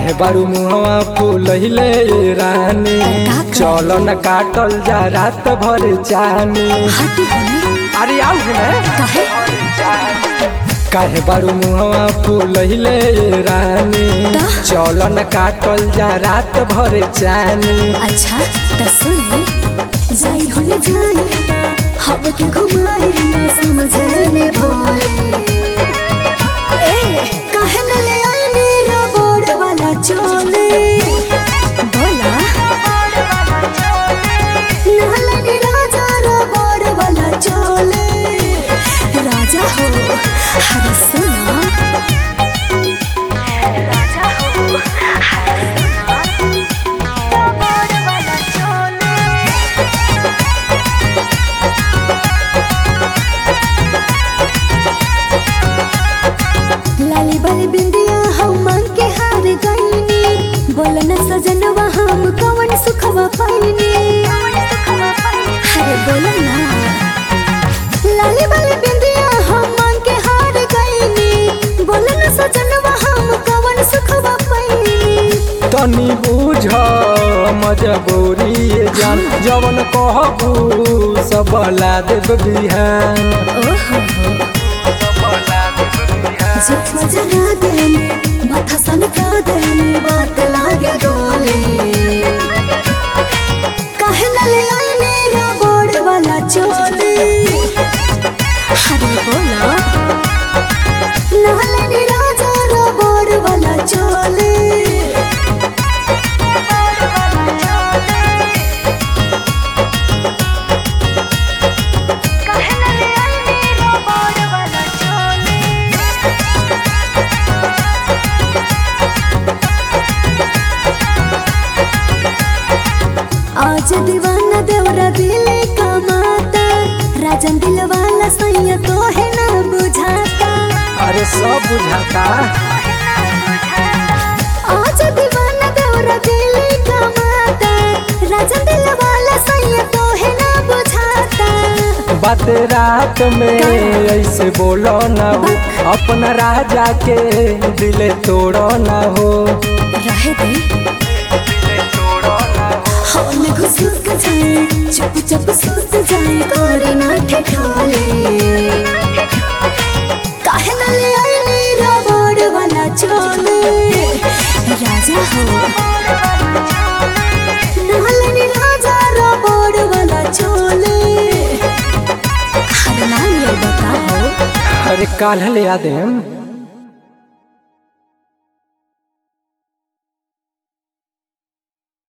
काहे बारू मुहवा फूलहिले रानी का कर? चलो न काटल जा रात भर जानी हटी हने अरे आओ ने काहे काहे बारू मुहवा फूलहिले रानी ता? चलो न काटल जा रात भर जानी अच्छा त सुन जाई होले जाई हवा के घुमाई ना समझे में भोले ए काहे न ले आई मेरा बोर्ड वाला चोले बोला नाला नी राजा रा बोर्ड वाला चोले राजा हो हर सुना राजा हो हर सुना बोर्ड वाला चोले लाली बाली बिंदिया हम मांग के हार गईनी बोल न सजनवा हम कवन सुखवा पाईनी अरे बोल ना लाली बाली बिंदिया हम मांग के हार गईनी बोल न सजनवा हम कवन सुखवा पाईनी तनी बुझ मजबूरी ये जान जवन कहबू सब ला देब बिहान ओहो जितना जना देने माथा सनका देने बात लागे डोले काहे न ले आई मेरा बोर्ड वाला चोले अरे बोला नाले नी राजा रा बोर्ड वाला चोले काहे न ले आई मेरा बोर्ड वाला चोले आज दीवाना देवरा दिले कमाता राजन दिल वाला सैया तो है ना बुझाता अरे सब बुझाता आज दीवाना देवरा दिले कमाता राजन दिल वाला सैया तो है ना बुझाता बात रात में ऐसे बोलो ना हो अपना राजा के दिले तोड़ो ना हो रहे दे हम घुस के जाए चुप चुप सोच जाए कोरे ना ठिकाले काहे न ले आई मेरा बोर्ड वाला चोले राजा हो नालनी राजा रा बोर्ड वाला चोले हर नाल ये बताओ अरे काल ले आ देम